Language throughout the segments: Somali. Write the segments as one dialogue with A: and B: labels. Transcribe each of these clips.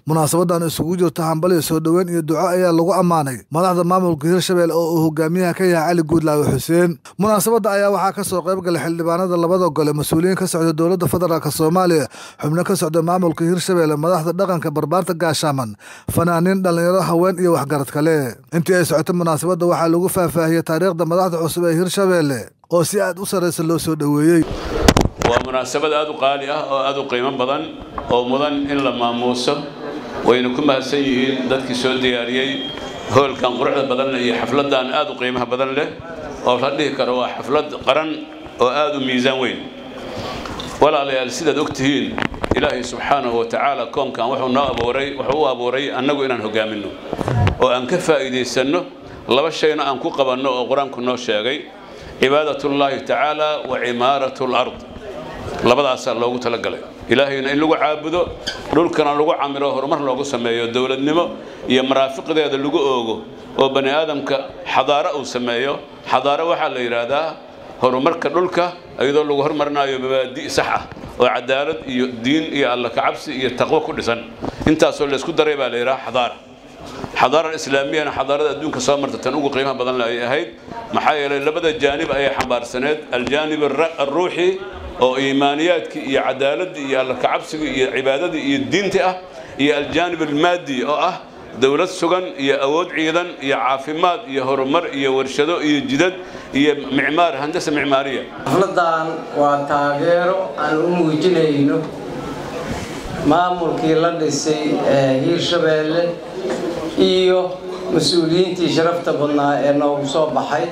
A: munaasabadan isugu jirta hambaliyo soo dhoweyn iyo duco ayaa lagu ammaanay madaxda maamulka hirshabelle oo uu hogaamiyaha ka yahay cali guudlaawe xuseen munaasabadda ayaa waxaa ka soo qayb galay xildhibaanada labada gole mas-uuliyiin ka socda dowladda federaalk soomaaliya xubno ka socda maamulka hirshabelle madaxda dhaqanka barbaarta gaashaaman fanaaniin dhallinyaro haween iyo waxgarad kale intii ay socotay munaasabadda waxaa lagu faahfaahiyey taariikhda madaxda cusub ee hirshabelle oo si aad u sarraysa loo soo dhoweeyey
B: waa munaasabad aad u qaali ah oo aad u qiimo badan oo mudan in la maamuuso wayna ku mahadsan yihiin dadkii soo diyaariyey hoolkan quruxda badan leh iyo xafladdan aad u qiimaha badan leh oo la dhihi karo waa xaflad qaran oo aad u miisaan weyn walaalayaal sidaad og tihiin ilaahay subxaanahu wa tacaala koonkan wuxuu noo abuuray wuxuu u abuuray annagu inaan hogaaminno oo aan ka faa'iidaysanno laba shayna aan ku qabanno oo qur-aanku noo sheegay cibaadatullaahi tacaala wa cimaaratu lard labadaasaa loogu talagalay ilaahayna in lagu caabudo dhulkana lagu camiro horumar loogu sameeyo dowladnimo iyo maraafiqdeeda lagu oogo oo bani aadamka xadaaro uu sameeyo xadaaro waxaa la yidhaahdaa horumarka dhulka iyadoo lagu hormarinayo mabaadi' sax ah oo cadaalad iyo diin iyo alla kacabsi iyo taqwo ku dhisan intaasoo laysku daray baa la yidhaha xadaara xadaara islaamiyana xadaarada adduunka soo marta tan ugu qiimaha badan ay ahayd maxaa yeelay labada jaanib ayay xambaarsaneed aljaanib alruuxi oo iimaaniyaadkii iyo cadaaladii iyo alla kacabsigii iyo cibaadadii iyo diintii ah iyo aljaanib almaadi oo ah dowlad sugan iyo awood ciidan iyo caafimaad iyo horumar iyo warshado iyo jidad iyo micmaar handasa micmaariya
C: xafladan waa taageero aan u muujinayno maamulkii la dhisay ee hiirshabeelle iyo mas-uuliyiintii sharafta badnaa ee noogu soo baxay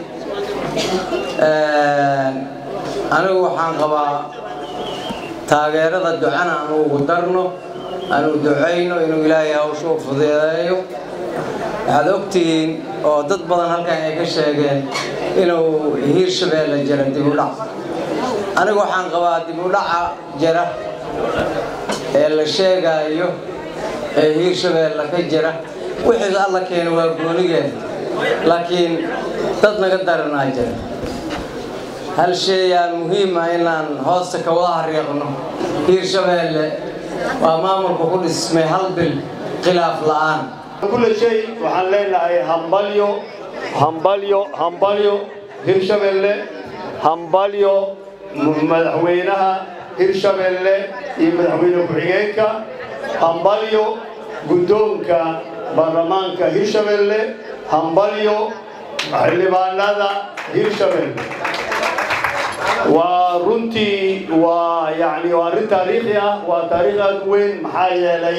C: anigu waxaan qabaa taageerada ducana aan ugu darno aanu ducayno inuu ilaahay hawsha u fudeedeeyo waxaad ogtihiin oo dad badan halkan ay ka sheegeen inuu hiirshabeelle jira dib u dhac anigu waxaan qabaa dib u dhaca jira ee la sheegaayo ee hiirshabeelle ka jira wixii alla keena waa goonigeeda laakiin dad naga daranaa jira hal shay aan muhiima inaan hoosta ka wada hariiqno hiirshabeelle waa maamulka ku dhismay hal bil khilaaf la'aan
D: kulle shay waxaan leenahay hambalyo hambalyo hambalyo hirshabeelle hambalyo madaxweynaha hirshabeelle iyo madaxweyne ku-xigeenka hambalyo guddoonka baarlamaanka hirshabeelle hambalyo xildhibaanada hirshabeelle waa runtii waa yani waa arrin taariikhi ah waa taariikh aad u weyn maxaa yeelay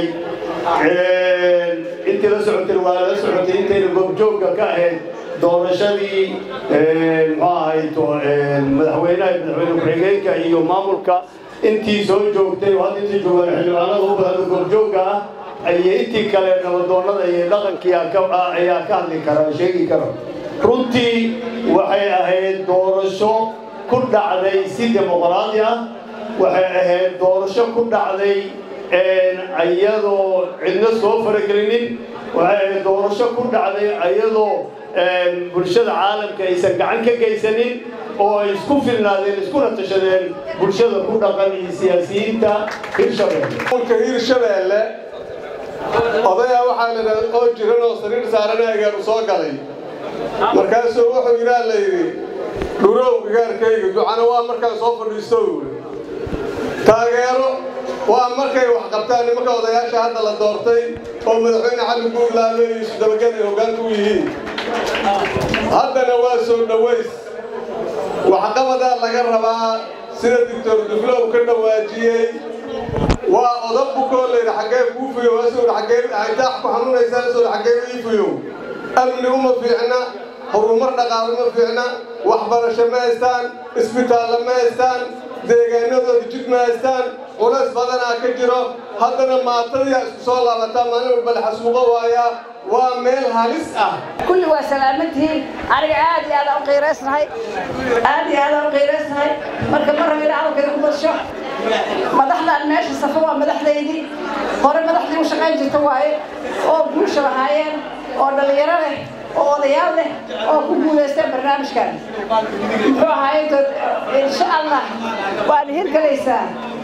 D: intii la socotay waa la socotay intayna goobjoogga ka ahayd doorashadii muxuu ahayd madaxweynaha madaxweyne ku-xigeenka iyo maamulka intii soo joogtay oo hadda intii joogaan xildhibaanada u badan goobjoogga ah iyo intii kale nabadoonnada iyo dhaqankii ayaa ka hadli kara sheegi kara runtii waxay ahayd doorasho ku dhacday si dimuqraadi ah waxay ahayd doorasho ku dhacday iyadoo cidna soo faragelinin waxay ahayd doorasho ku dhacday iyadoo bulshada caalamka aysan gacan ka geysanin oo ay isku filnaadeen iskuna tashadeen bulshada ku dhaqan iyo siyaasiyiinta hirshabeelle
E: mulka hirshabeelle odayaa waxaa la oo jiran oo sariir saaran agaanu soo galay markaasuu wuxuu yidhaa la yidhi dhurow igaarkayga ducana waa markaan soo fadhiisto taageero waa markay wax qabtaan nimanka odayaasha hadda la doortay oo madaxweyne cali guurlaale iyo isudabagad ay hoggaanka u yihiin haddana waa soo dhoways waxqabadaa laga rabaa sida doctor duflow ka dhawaajiyey waa oda bukoo layidhi xaggee kuu fuyow asuu xaggee daax ku xanuunaysaa asuu xaggee ii fuyow amni uma fiicna horumar dhaqaale ma fiicna waxbarasho ma haystaan isbitaallo ma haystaan deegaanadooda jid ma haystaan culays badanaa ka jiro haddana maatadiyaa isku soo laabataa maalin walba la xasuuqo waayaa waa meel halis ah
F: kulli waa salaamantihiin aniga aad iyo aadaan u qiiraysnahay aad iyo aadaan u qiiraysnahay marka ma rabo ina hadalkayda ku badsho madaxdaan meesha safa waa madaxdaydii hore madaxdii u shaqayn jirta waaye oo guusha lahaayeen oo dhallinyaro leh oo odayaal leh oo ku guulaysteen barnaamijkan muxuu ahaay insha allah waad hirgelaysaa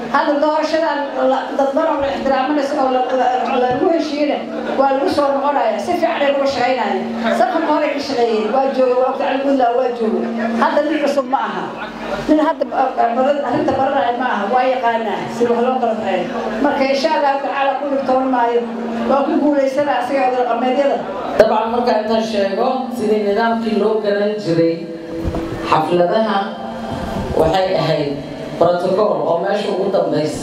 F: hadda doorashadan dadban oo la ixtiraamanaysa oo lagu heshiiyena waa lagu soo noqonaya si fiican ay uga shaqaynaya safarka hore ka shaqeeyeen waa jooga waa waqti calguudlaa waa jooga hadda nin cusub ma aha nin hadda arrinta baranaya ma aha waa yaqaanaa si wax loo kala baxeeyo marka insha allahu tacaala ku dhibtoon maayo waa ku guulaysana asiga odaqameedyada
G: dabcan marka intaan sheego sidii nidaamkii loo garan jiray xafladaha waxay ahayd protocol oo meesha ugu dambaysa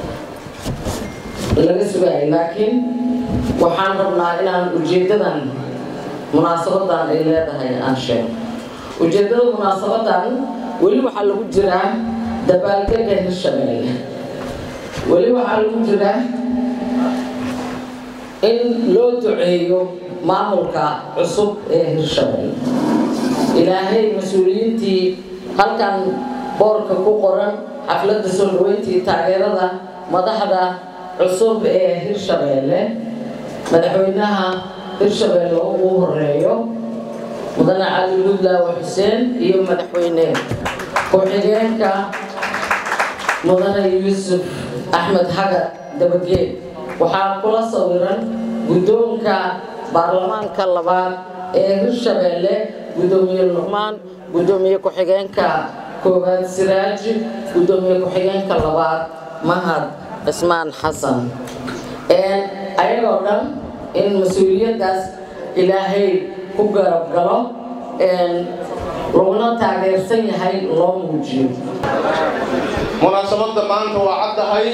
G: laga sugayay laakiin waxaan rabnaa inaan ujeeddadan munaasabadan ay leedahay aan sheego ujeeddada munaasabadan weli waxaa lagu jiraa dabaaldega hirshabeelle weli waxaa lagu jiraa in loo duceeyo maamulka cusub ee hirshabeelle ilaahay mas-uuliyiintii halkan boorka ku qoran xafladda soo dhaweyntii taageerada madaxda cusub ee hirshabeelle madaxweynaha hirshabeelle ugu horeeyo mudane cali gudlaawe xuseen iyo madaxweyne ku-xigeenka mudane yuusuf axmed xagar dabageed waxaa kula sawiran guddoonka baarlamaanka labaad ee hirshabeelle guddoomiye luqmaan guddoomiye ku-xigeenka koowaad siraaji guddoomiye ku-xigeenka labaad mahad cismaan xasan ayagoo dhan in mas-uuliyaddaas ilaahay ku garab galo laguna taageersan yahay loo muujiyo
E: munaasabadda maanta waa caddahay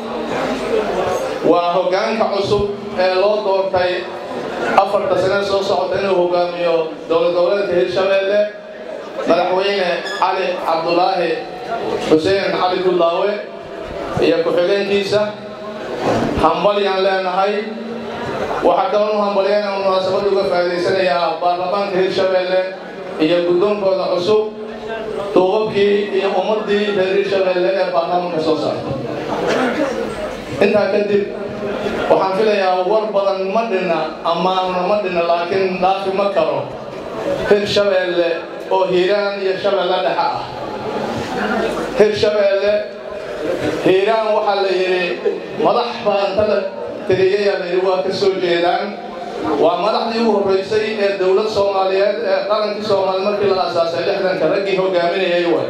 E: waa hoggaanka cusub ee loo doortay afarta sane soo socota inuu hogaamiyo dowlad goboleedka hirshabeelle madaxweyne cali cabdulaahi xuseen cali gudlaawe iyo ku-xigeenkiisa hambalyaan leenahay waxaa kaloo u hambalyana munaasabad uga faa'idaysanayaa baarlamaanka hirshabeelle iyo guddoonkooda cusub duubabkii iyo ummaddii reer hirshabeelle ee baarlamaanka soo saartay intaa kadib waxaan filayaa war badan ma dhinna ammaanna ma dhinna laakiin dhaafi ma karo hirshabeelle oo hiiraan iyo shabeelle dhexe ah hirshabeelle hiiraan waxaa la yidhi madax baa inta la tiriyayaa la yidhi waa ka soo jeedaan waa madaxdii ugu horraysay ee dowlad soomaaliyeed ee qarankii soomaaliya markii la aasaasay lixdanka raggii hogaaminayay way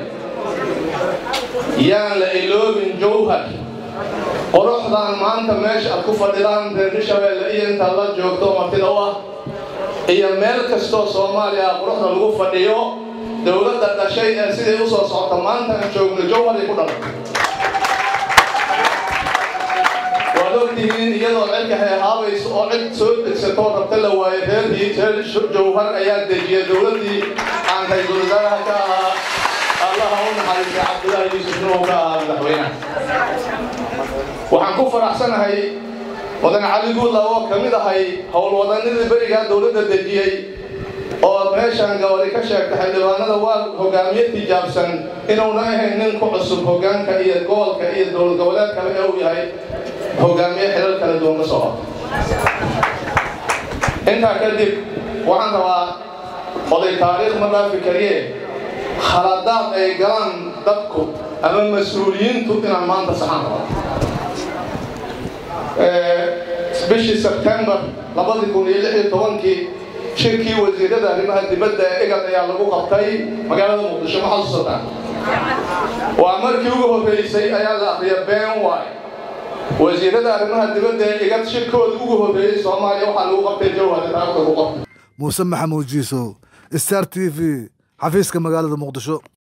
E: yaan la iloobin jowhar quruxdan maanta meesha aad ku fadhidaan reer hirshabeelle iyo intaad la joogto martida u ah iyo meel kastoo soomaaliya quruxda lagu fadhiyo dowladda dhashay ee siday u soo socota maanta aan joogno jowharay ku dhalan waad ogtihiin iyadoo cirka heehaabayso oo cid soo degsatoo rabta la waayo reerhii reer jowhar ayaa dejiya dowladdii aan ra-iisul wasaaraha ka ahaa allaha u naxariistay cabdullaahi yuusuf nuhu ka ahaa madaxweynaha waxaan ku faraxsanahay mudan cali guudla oo ka mid ahay howlwadanadii berigaa dowladda dejiyey oo meeshaan gabari ka sheegta xildhibaanada waa hogaamiye tijaabsan inuuna ahayn nin ku cusub hogaanka iyo gobolka iyo dowlad goboleed kale ee uu yahay hogaamiye xilal kala duwan ka soo intaa kadib waxaan rabaa oday taariikh ma dhaafi kariye khaladaad ay galaan dadku ama mas-uuliyiintu inaan maanta saxaan rabo bishii sebtembar labadii kun iyo lix iyo tobankii shirkii wasiirada arrimaha dibadda ee egad ayaa lagu qabtay magaalada muqdisho ma xasuusataan waa markii ugu horreysay ayaa la akriya ben wy wasiirada arrimaha dibadda ee igad shirkooda ugu horreeyey soomaaliya waxaa lagu qabtay jawhar taariikhda ku qabtay
A: muuse maxamuud jiisow star t v xafiiska magaalada muqdisho